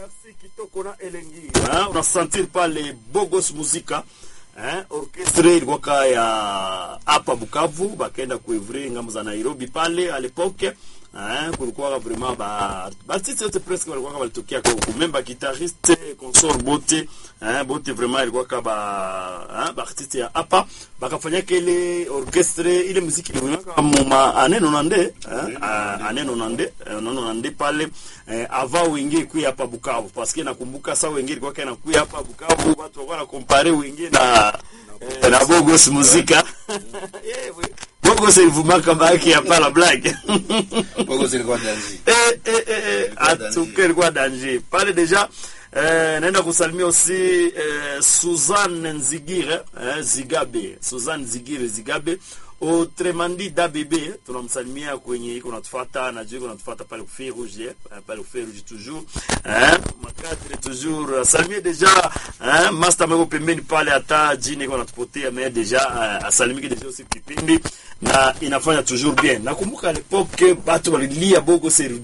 merci kitoko na elengi hein? unasentir pale bogos muzika hein? orchestre ilikuwaka ya hapa bukavu bakaenda kuevre ngambo za nairobi pale a lepoke hein? kulikuwaka vraiment ba baartiste yote presque walikuwaka balitokea kumemba guitariste consort bote hein? bote vraiment ilikuwaka ba hein? baartiste ya hapa bakafanyaka ile orchestre ile muziki iliwaka muma ane nonande hein? Ah, ane nonande eh, nonande pale eh, ava wenge ikuya hapa Bukavu parce que nakumbuka saa wenge ilikuwa kana kuya hapa Bukavu watu walikuwa na compare wenge na eh, na Bogos muzika Eh, we- Bogos ilivumaka baki hapa la blague Bogo zilikuwa danzi. eh, eh, eh, eh, Ilikuwa danger. atuke ilikuwa danger pale deja eh, naenda kusalimia aussi eh, Suzanne Nzigire eh, Zigabe Suzanne Nzigire Zigabe Otremandi DABB tunamsalimia kwenye iko natufuata najua iko natufuata pale kufe rouge eh, pale kufe rouge toujours eh, makadre toujours salimie deja eh, master meko pembeni pale hata jini iko natupotea mais deja eh, asalimike deja aussi kipindi na inafanya toujours bien nakumbuka à l'époque batu walilia bogo seri